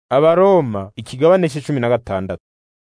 Abaroma ikigabane c'icumi na gatandatu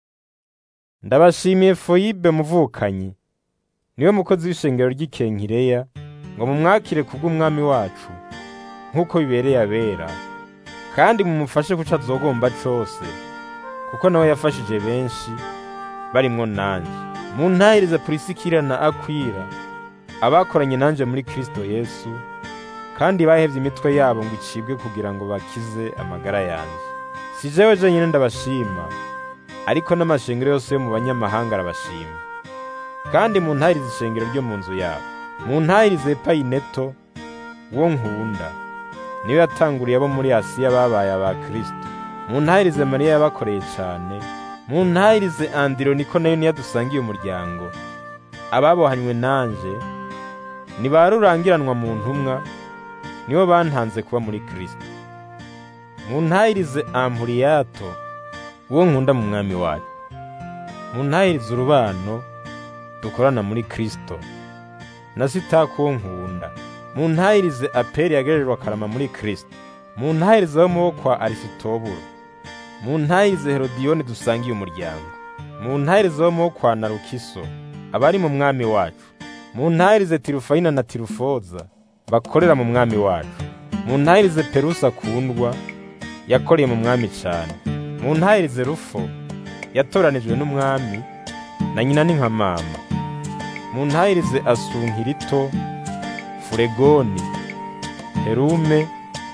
Ndabashimiye Foyibe muvukanyi niwe mukozi w'ishengero ry'Ikenkireya ngo mumwakire kubw'umwami wacu nk'uko bibereye abera kandi mumufashe kuco azogomba cose kuko nawe yafashije benshi barimwo nanje muntahirize Purisikila na Akwila abakoranye nanje muri Kristo Yesu kandi bahevye imitwe yabo ngo icibwe kugira ngo bakize amagara yanje si jewe jenyine ndabashima ariko n'amashengero yose yo mu banyamahanga arabashima kandi muntahirize ishengero ryo mu nzu yabo muntahirize Epayineto wo nkunda niwe yatanguriye abo muri Asiya babaye aba Kristo muntahirize Mariya yabakoreye cane muntahirize Andironiko nayo niyo dusangiye umuryango ababohanywe nanje ni ba rurangiranwa mu ntumwa nibo bantanze kuba muri Kristo muntahirize Ampuriyato uwo nkunda mu mwami wacu muntahirize urubano dukorana muri Kristo na Sitako uwo nkunda muntahirize Aperi yagerejwe akarama muri Kristo muntahirize abo mubo kwa Arisitoburo muntahirize Herodiyoni dusangiye umuryango muntahirize abo mubo kwa Narukiso abari mu mwami wacu muntahirize Tirufayina na Tirufoza bakorera mu mwami wacu muntahirize Perusa akundwa yakoreye mu mwami cane muntahirize Rufo yatoranijwe n'umwami na nyina ni nka mama muntahirize Asunkirito Furegoni Herume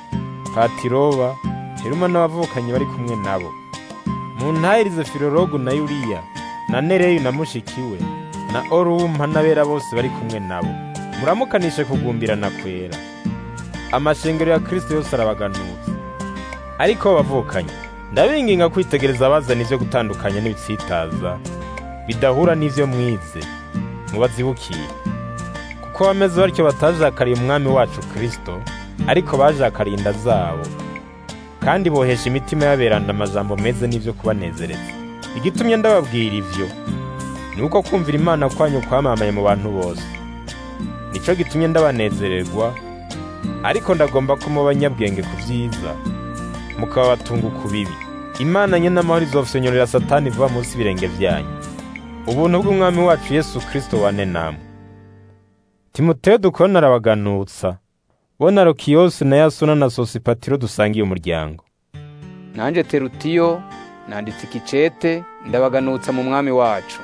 Patiroba Heruma n'abavukanyi bari kumwe nabo muntahirize Filologu na Yuriya na Nereyu na mushikiwe na Orumpa n'abera bose bari kumwe nabo muramukanishe kugumbirana kwera amashengero ya Kristo yose arabaganutse ariko bavukanye ndabinginga kwitegereza abazana ivyo gutandukanya n'ibitsitaza bidahura n'ivyo mwize mubazibukiye kuko bameze batyo batajakariye umwami wacu Kristo ariko bajakariye inda zabo kandi bohesha imitima y'aberanda amajambo meze n'ivyo kubanezereza igitumye ndababwira ivyo ni uko kumvira imana kwanyu kwamamaye mu bantu bose nico gitumye ndabanezererwa ariko ndagomba ko muba banyabwenge ku vyiza mukaba batunga ku bibi imana nye n'amahoro izofyonyorera satani vuba munsi y'ibirenge vyanyu ubuntu bw'umwami wacu yesu kristo wane namwe timoteyo dukorana arabaganutsa bo na rokiyose na yasona na sosipatiro dusangiye umuryango nanje terutiyo nanditse ikicete ndabaganutsa mu mwami wacu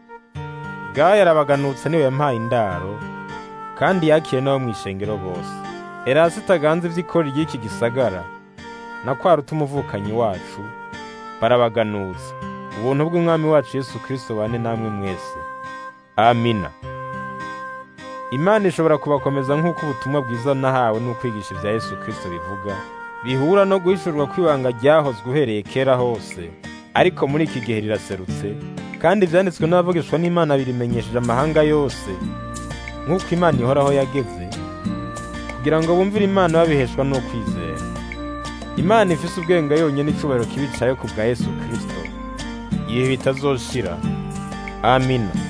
gaya arabaganutsa niwe yampaye indaro kandi yakiriye n'abo mw'ishengero bose erasi itaganze ivy'ikori ry'iki gisagara na kwa ruta umuvukanyi wacu barabaganutsa ubuntu bw'umwami wacu yesu kristo bane namwe mwese amina imana ishobora kubakomeza nk'uko ubutumwa bwiza nahawe n'ukwigisha ibya yesu kristo bivuga bihura no guhishurwa kw'ibanga ryahozwe uhereye kera hose ariko muri iki gihe riraserutse kandi ivyanditswe n'abavugishwa n'imana birimenyesheje amahanga yose nk'uko imana ihoraho yageze kugira ngo bumvire imana babiheshwa n'ukwizera imana ifise ubwenge yonyine icubahiro kibicaye ku bwa yesu kristo ibihe bitazoshira amina